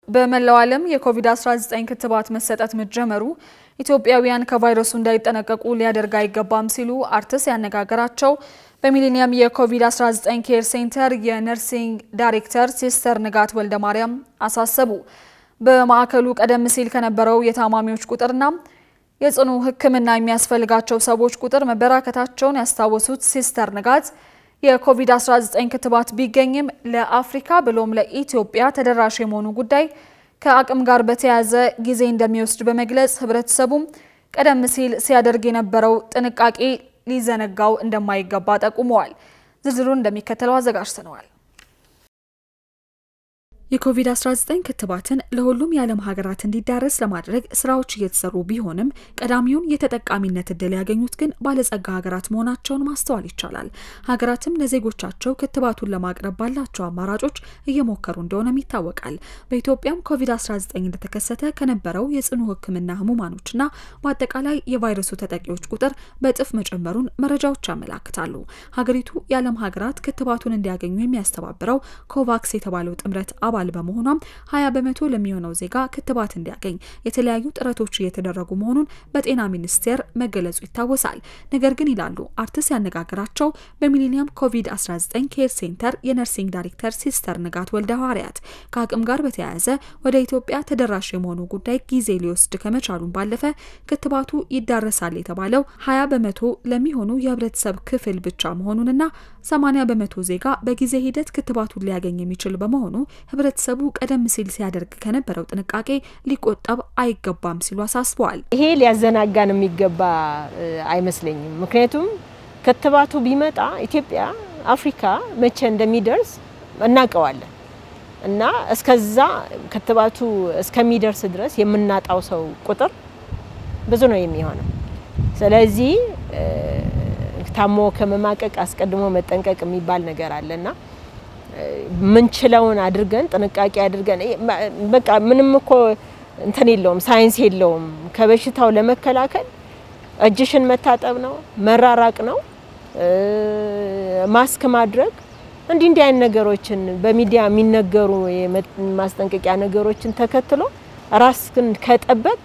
በመላው ዓለም የኮቪድ-19 ክትባት መሰጠት መጀመሩ ኢትዮጵያውያን ከቫይረሱ እንዳይጠነቀቁ ሊያደርግ አይገባም ሲሉ አርትስ ያነጋገራቸው በሚሊኒየም የኮቪድ-19 ኬር ሴንተር የነርሲንግ ዳይሬክተር ሲስተር ንጋት ወልደ ማርያም አሳሰቡ። በማዕከሉ ቀደም ሲል ከነበረው የታማሚዎች ቁጥርና የጽኑ ሕክምና የሚያስፈልጋቸው ሰዎች ቁጥር መበራከታቸውን ያስታወሱት ሲስተር ንጋት የኮቪድ-19 ክትባት ቢገኝም ለአፍሪካ ብሎም ለኢትዮጵያ ተደራሽ የመሆኑ ጉዳይ ከአቅም ጋር በተያያዘ ጊዜ እንደሚወስድ በመግለጽ ህብረተሰቡም ቀደም ሲል ሲያደርግ የነበረው ጥንቃቄ ሊዘነጋው እንደማይገባ ጠቁመዋል። ዝርዝሩን እንደሚከተለው አዘጋጅተነዋል። የኮቪድ-19 ክትባትን ለሁሉም የዓለም ሀገራት እንዲዳረስ ለማድረግ ስራዎች እየተሰሩ ቢሆንም ቀዳሚውን የተጠቃሚነት እድል ያገኙት ግን ባለጸጋ ሀገራት መሆናቸውን ማስተዋል ይቻላል። ሀገራትም ለዜጎቻቸው ክትባቱን ለማቅረብ ባላቸው አማራጮች እየሞከሩ እንደሆነም ይታወቃል። በኢትዮጵያም ኮቪድ-19 እንደተከሰተ ከነበረው የጽኑ ሕክምና ህሙማኖችና በአጠቃላይ የቫይረሱ ተጠቂዎች ቁጥር በእጥፍ መጨመሩን መረጃዎች ያመላክታሉ። ሀገሪቱ የዓለም ሀገራት ክትባቱን እንዲያገኙ የሚያስተባብረው ኮቫክስ የተባለው ጥምረት አባል በመሆኗም ሀያ በመቶ ለሚሆነው ዜጋ ክትባት እንዲያገኝ የተለያዩ ጥረቶች እየተደረጉ መሆኑን በጤና ሚኒስቴር መገለጹ ይታወሳል። ነገር ግን ይላሉ አርትስ ያነጋገራቸው በሚሊኒየም ኮቪድ-19 ኬር ሴንተር የነርሲንግ ዳይሬክተር ሲስተር ንጋት ወልደ ሐዋርያት ከአቅም ጋር በተያያዘ ወደ ኢትዮጵያ ተደራሽ የመሆኑ ጉዳይ ጊዜ ሊወስድ ከመቻሉም ባለፈ ክትባቱ ይዳረሳል የተባለው ሀያ በመቶ ለሚሆኑ የህብረተሰብ ክፍል ብቻ መሆኑንና ሰማኒያ በመቶ ዜጋ በጊዜ ሂደት ክትባቱን ሊያገኝ የሚችል በመሆኑ ህብረተሰቡ ቀደም ሲል ሲያደርግ ከነበረው ጥንቃቄ ሊቆጠብ አይገባም ሲሉ አሳስበዋል። ይሄ ሊያዘናጋን የሚገባ አይመስለኝም። ምክንያቱም ክትባቱ ቢመጣ ኢትዮጵያ፣ አፍሪካ መቼ እንደሚደርስ እናውቀዋለን እና እስከዛ ክትባቱ እስከሚደርስ ድረስ የምናጣው ሰው ቁጥር ብዙ ነው የሚሆነው። ስለዚህ ታሞ ከመማቀቅ አስቀድሞ መጠንቀቅ የሚባል ነገር አለና ምንችለውን አድርገን ጥንቃቄ አድርገን በቃ ምንም እኮ እንትን የለውም ሳይንስ የለውም። ከበሽታው ለመከላከል እጅሽን መታጠብ ነው፣ መራራቅ ነው፣ ማስክ ማድረግ እንዲህ እንዲህ አይነት ነገሮችን በሚዲያ የሚነገሩ ማስጠንቀቂያ ነገሮችን ተከትሎ ራስን ከጠበቅ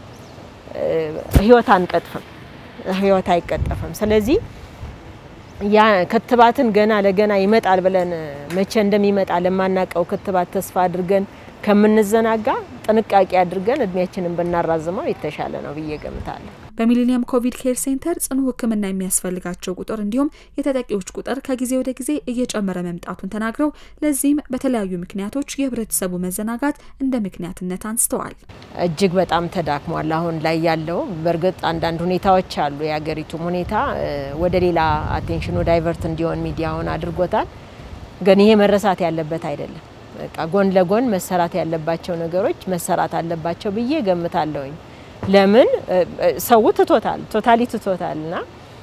ህይወት አንቀጥፍም፣ ህይወት አይቀጠፍም። ስለዚህ ያ ክትባትን ገና ለገና ይመጣል ብለን መቼ እንደሚመጣ ለማናቀው ክትባት ተስፋ አድርገን ከምንዘናጋ ጥንቃቄ አድርገን እድሜያችንን ብናራዝመው የተሻለ ነው ብዬ ገምታለሁ። በሚሊኒየም ኮቪድ ኬር ሴንተር ጽኑ ሕክምና የሚያስፈልጋቸው ቁጥር እንዲሁም የተጠቂዎች ቁጥር ከጊዜ ወደ ጊዜ እየጨመረ መምጣቱን ተናግረው ለዚህም በተለያዩ ምክንያቶች የህብረተሰቡ መዘናጋት እንደ ምክንያትነት አንስተዋል። እጅግ በጣም ተዳክሟል አሁን ላይ ያለው። በእርግጥ አንዳንድ ሁኔታዎች አሉ። የሀገሪቱም ሁኔታ ወደ ሌላ አቴንሽኑ ዳይቨርት እንዲሆን ሚዲያውን አድርጎታል። ግን ይሄ መረሳት ያለበት አይደለም። በቃ ጎን ለጎን መሰራት ያለባቸው ነገሮች መሰራት አለባቸው ብዬ ገምታለሁኝ። ለምን ሰው ትቶታል፣ ቶታሊ ትቶታል እና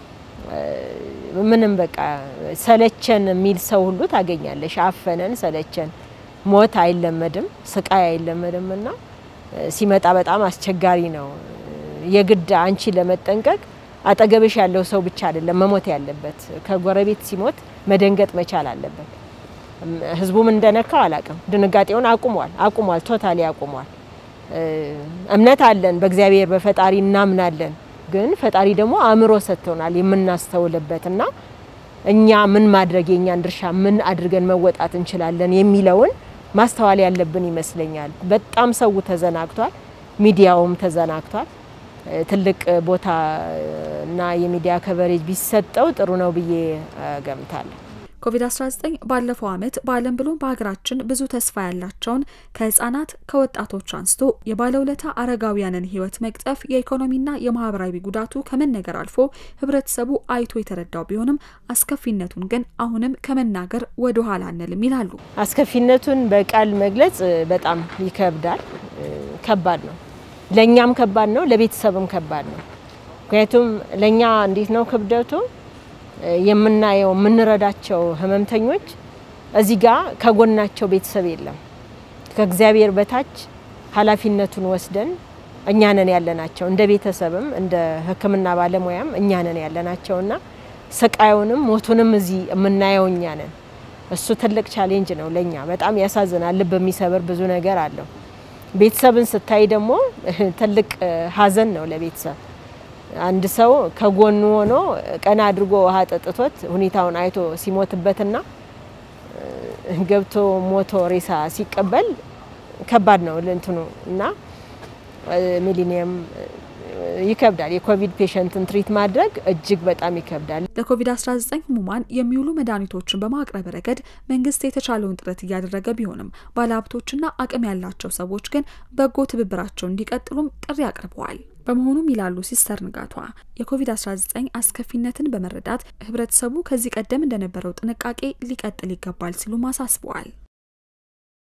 ምንም በቃ ሰለቸን የሚል ሰው ሁሉ ታገኛለሽ። አፈነን፣ ሰለቸን። ሞት አይለመድም፣ ስቃይ አይለመድም እና ሲመጣ በጣም አስቸጋሪ ነው። የግድ አንቺ ለመጠንቀቅ አጠገብሽ ያለው ሰው ብቻ አይደለም መሞት ያለበት። ከጎረቤት ሲሞት መደንገጥ መቻል አለበት። ህዝቡም እንደነካው አላቅም። ድንጋጤውን አቁሟል፣ አቁሟል፣ ቶታሊ አቁሟል። እምነት አለን በእግዚአብሔር በፈጣሪ እናምናለን። ግን ፈጣሪ ደግሞ አእምሮ ሰጥቶናል የምናስተውልበት እና እኛ ምን ማድረግ የእኛን ድርሻ ምን አድርገን መወጣት እንችላለን የሚለውን ማስተዋል ያለብን ይመስለኛል። በጣም ሰው ተዘናግቷል፣ ሚዲያውም ተዘናግቷል። ትልቅ ቦታ እና የሚዲያ ከቨሬጅ ቢሰጠው ጥሩ ነው ብዬ ገምታለሁ። ኮቪድ-19 ባለፈው ዓመት በዓለም ብሎም በሀገራችን ብዙ ተስፋ ያላቸውን ከህጻናት ከወጣቶች አንስቶ የባለውለታ አረጋውያንን ህይወት መቅጠፍ የኢኮኖሚና የማህበራዊ ጉዳቱ ከመነገር አልፎ ህብረተሰቡ አይቶ የተረዳው ቢሆንም አስከፊነቱን ግን አሁንም ከመናገር ወደ ኋላ አንልም ይላሉ። አስከፊነቱን በቃል መግለጽ በጣም ይከብዳል። ከባድ ነው። ለእኛም ከባድ ነው፣ ለቤተሰብም ከባድ ነው። ምክንያቱም ለእኛ እንዴት ነው ክብደቱ የምናየው የምንረዳቸው ህመምተኞች እዚህ ጋር ከጎናቸው ቤተሰብ የለም። ከእግዚአብሔር በታች ኃላፊነቱን ወስደን እኛ ነን ያለናቸው እንደ ቤተሰብም እንደ ሕክምና ባለሙያም እኛ ነን ያለናቸውና ስቃዩንም ሞቱንም እዚህ የምናየው እኛ ነን። እሱ ትልቅ ቻሌንጅ ነው ለኛ። በጣም ያሳዝናል። ልብ የሚሰብር ብዙ ነገር አለው። ቤተሰብን ስታይ ደግሞ ትልቅ ሐዘን ነው ለቤተሰብ። አንድ ሰው ከጎኑ ሆኖ ቀና አድርጎ ውሃ ጠጥቶት ሁኔታውን አይቶ ሲሞትበትና ገብቶ ሞቶ ሬሳ ሲቀበል ከባድ ነው እንትኑ እና ሚሊኒየም ይከብዳል። የኮቪድ ፔሸንትን ትሪት ማድረግ እጅግ በጣም ይከብዳል። ለኮቪድ-19 ህሙማን የሚውሉ መድኃኒቶችን በማቅረብ ረገድ መንግስት የተቻለውን ጥረት እያደረገ ቢሆንም ባለሀብቶችና አቅም ያላቸው ሰዎች ግን በጎ ትብብራቸውን እንዲቀጥሉም ጥሪ አቅርበዋል። በመሆኑም ይላሉ ሲስተር ንጋቷ የኮቪድ-19 አስከፊነትን በመረዳት ህብረተሰቡ ከዚህ ቀደም እንደነበረው ጥንቃቄ ሊቀጥል ይገባል ሲሉም አሳስበዋል።